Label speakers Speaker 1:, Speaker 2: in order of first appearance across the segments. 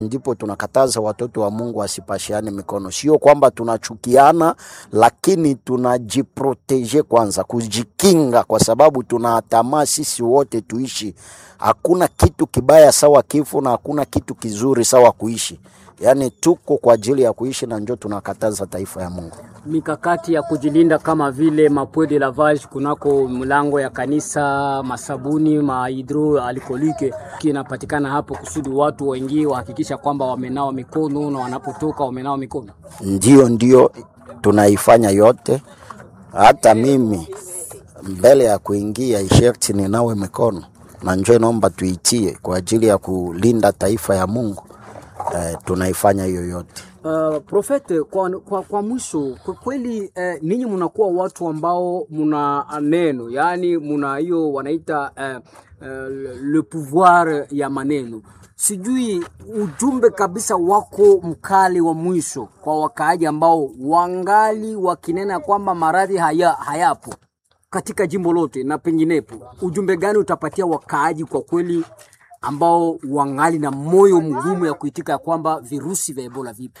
Speaker 1: ndipo tunakataza watoto wa Mungu wasipashiane mikono. Sio kwamba tunachukiana, lakini tunajiproteje kwanza, kujikinga, kwa sababu tunatamaa sisi wote tuishi. Hakuna kitu kibaya sawa kifo na hakuna kitu kizuri sawa kuishi. Yaani tuko kwa ajili ya kuishi, na njo tunakataza taifa ya Mungu.
Speaker 2: mikakati ya kujilinda kama vile mapwe de lavage kunako mlango ya kanisa, masabuni, mahidro alkolike kinapatikana hapo, kusudi watu wengi wahakikisha kwamba wamenawa mikono na wanapotoka wamenawa mikono.
Speaker 1: Ndio, ndio tunaifanya yote. Hata mimi mbele ya kuingia isherti ninawe mikono, na njoo naomba tuitie kwa ajili ya kulinda taifa ya Mungu. Eh, tunaifanya hiyo yote.
Speaker 2: Uh, Profete, kwa, kwa, kwa mwisho kwa kweli eh, ninyi mnakuwa watu ambao muna neno, yaani muna hiyo wanaita eh, eh, le pouvoir ya maneno. Sijui ujumbe kabisa wako mkali wa mwisho kwa wakaaji ambao wangali wakinena kwamba maradhi haya, hayapo katika jimbo lote na penginepo, ujumbe gani utapatia wakaaji kwa kweli ambao wangali na moyo mgumu ya kuitika ya kwamba virusi vya Ebola vipo?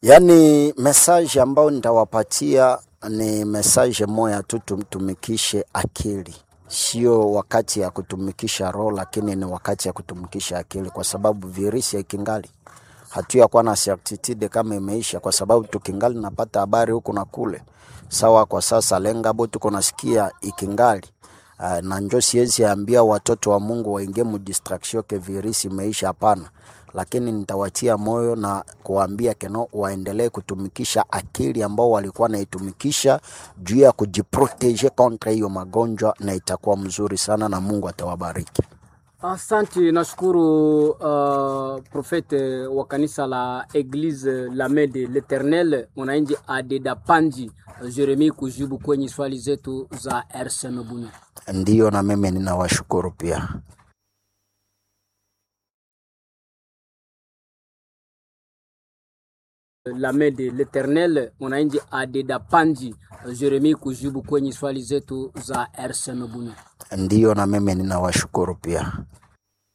Speaker 1: Yaani message ambayo nitawapatia ni message moya tu, tumtumikishe akili, sio wakati ya kutumikisha roho, lakini ni wakati ya kutumikisha akili, kwa sababu virusi ikingali hatuyakuwa na certitude kama imeisha, kwa sababu tukingali napata habari huku na kule. Sawa, kwa sasa lengabo tuko nasikia ikingali Uh, na njo siwezi ambia watoto wa Mungu waingie mu distraction ke virusi imeisha, hapana, lakini nitawatia moyo na kuwaambia keno waendelee kutumikisha akili ambao walikuwa naitumikisha juu ya kujiprotege kontra hiyo magonjwa, na itakuwa mzuri sana na Mungu atawabariki.
Speaker 2: Asante, nashukuru uh, profete wa kanisa la Eglise la Main de l'Eternel mwananchi Adeda Panji Jeremi kujibu kwenye swali zetu za RCM Bunya.
Speaker 1: Ndiyo, na mimi ninawashukuru pia.
Speaker 2: La Main de l'Eternel mwananchi Adeda Panji Jeremi kujibu kwenye swali zetu za RCM Bunya.
Speaker 1: Ndiyo, na mimi ninawashukuru pia.